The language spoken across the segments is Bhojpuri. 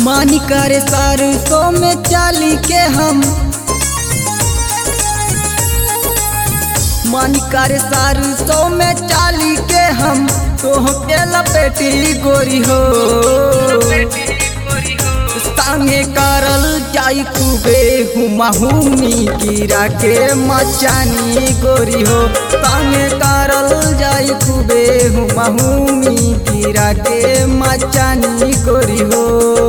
मानी करे सरसों में चाली के हम मानी करे सरसों में चाली के हम तोह के लपेटी गोरी हो संगे करल जाई खूबे हुमा हुमी गिरा के मचानी गोरी हो संगे करल जाई खूबे हुमा हुमी गिरा के मचानी गोरी हो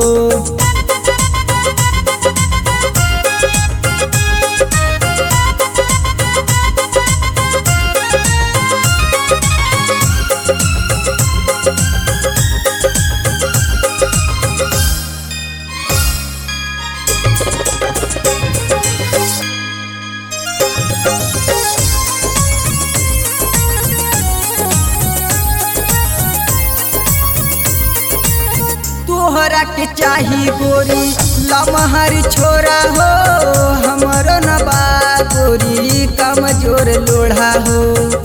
तोहरा के चाही गोरी लमहर छोरा हो हमरो न बा गोरी कमजोर लोढ़ा हो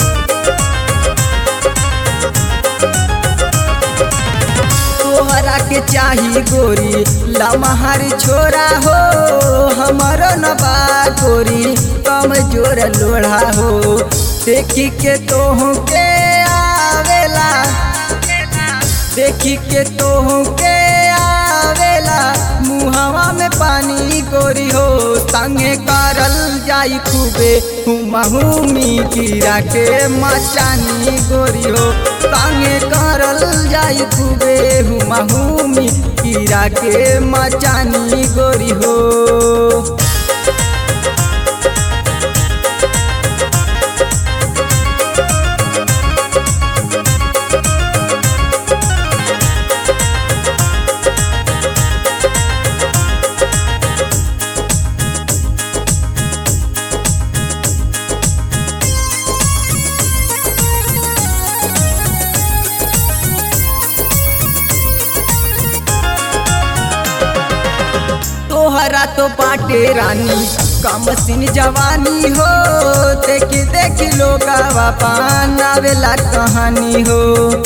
तोहरा के चाही गोरी लमहर छोरा हो हमरो न बा गोरी कमजोर लोढ़ा हो देखी के तोह के आवेला देखी के तोह के आवेला मुहवा में पानी गोरी हो संगे करल जाई खूबे हुमी गिरा के मचानी गोरी हो संगे करल जाई खूबे हुमी गिरा के मचानी गोरी हो तोहरा तो बाटे रानी कम सिन जवानी हो देखी देखी लोग पान आवेला कहानी हो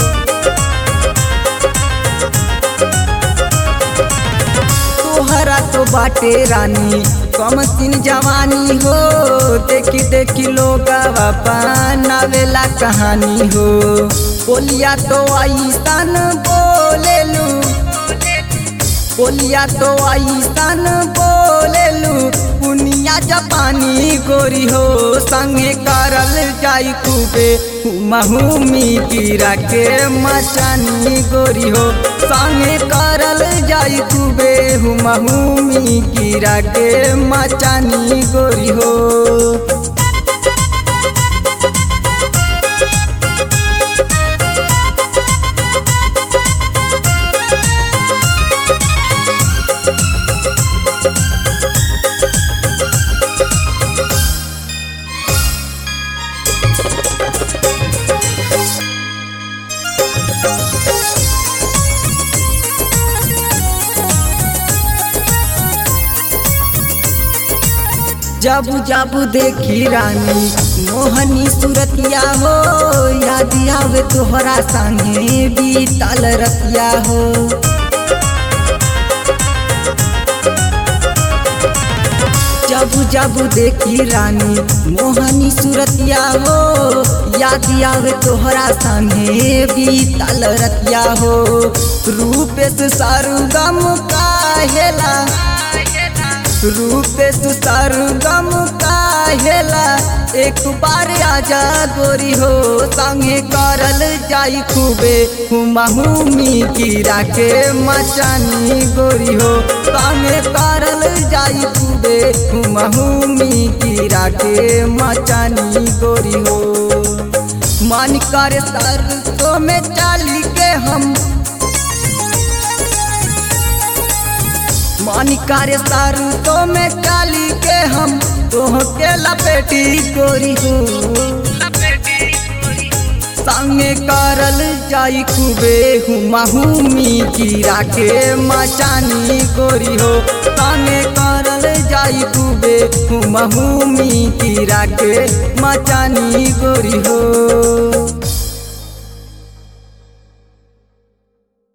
तोहरा तो बाटे रानी कम सिन जवानी हो देखी देखी लोग पान आवेला कहानी हो बोलिया तो ऐसन बोलेलू बोलिया तो ऐसन बोलेलू पुनिया जापानी गोरी हो संगे करल जाई खूबे हुमी गिरा के मचानी गोरी हो संगे करल जाई खूबे हुमी गिरा के मचानी गोरी हो जाबू जाबू देखी रानी मोहनी सूरतिया हो याद आवे तोहरा संगे बीतल रतिया हो जाबू जाबू देखी रानी मोहनी सूरतिया हो याद आवे तोहरा संगे बीतल रतिया हो रूपेश सारुगम काहेला रूपे सुतार गम काहेला एक बार आजा गोरी हो संगे करल जाई खूबे हुमा हुमी गिरा के मचानी गोरी हो संगे करल जाई खूबे हुमा हुमी गिरा के मचानी गोरी हो मन कर सरसों में चाली के हम मानी कार्य सारू तो में काली के हम तोह के लपेटी गोरी हो संगे करल जाई खूबे हुमा हुमी गिरा के मचानी गोरी हो संगे करल जाई खूबे हुमा हुमी गिरा के मचानी गोरी हो